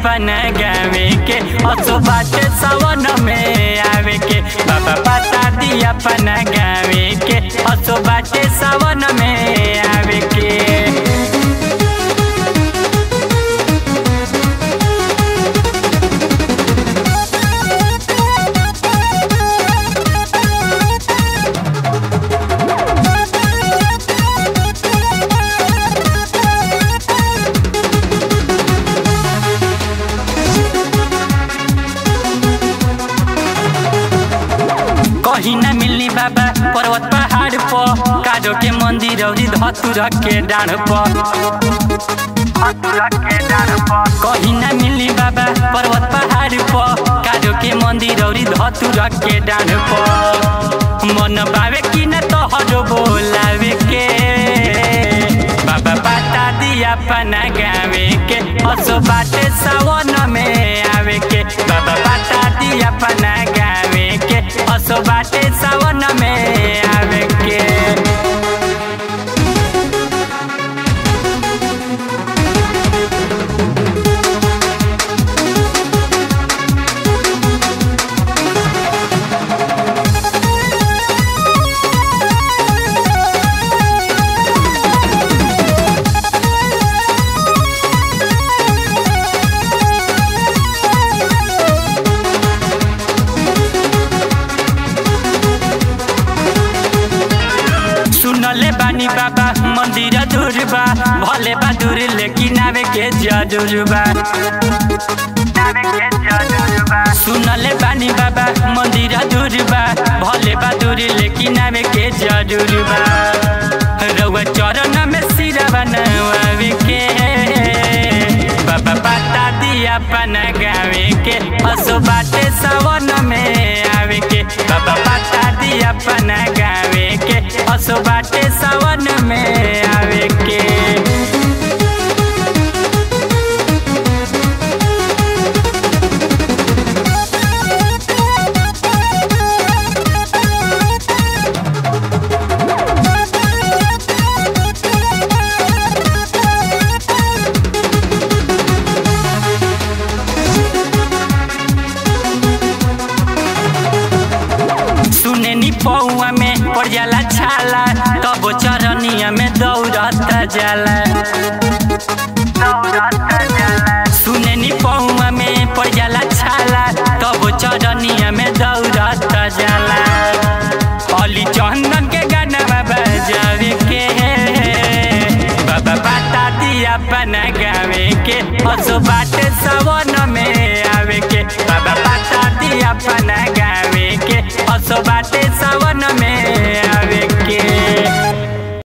अपन गावे के असो बाटे सवन में आवे के बाबा बता दी अपन गावे के असो बाटे सवन में आवे के कहीं न मिलनी बाबा पर्वत पहाड़ पर काजो के मंदिर औरी धतुर के डाढ़ पर कहीं न मिलनी बाबा पर्वत पहाड़ पर काजो के मंदिर औरी धतुर के डाढ़ पर मन बावे कि न तोहरो बोलावे के बाबा बता दिया अपना गावे के असो बाटे सावन में आवे के बाबा बता दिया अपना गावे के असो बाटे सावन में आवे के सुनले बानी बाबा मंदिर दूर बा भले बा दूर लेकिन आवे के जरूर बा सुनले बानी बाबा मंदिर दूर बा भले बा दूर लेकिन आवे के जरूर बा रउआ चरण में सिरा बनवावे के बाबा बता दिया अपन गावे के असो बाटे सवन में आवे के बाबा बता दिया अपन गावे के असो बाटे सवन में आवे के सुने नी पौआ में पड़ जाला छाला तब चरनिया में दौड़त जाला सुने नी पौआ में पड़ जाला छाला तब चरनिया में दौड़त जाला अली चंदन के गाना बजावे के बाबा बता दिया अपन गावे के असो बाटे सवन में आवे के बाबा बता दिया अपन गावे के असो बाटे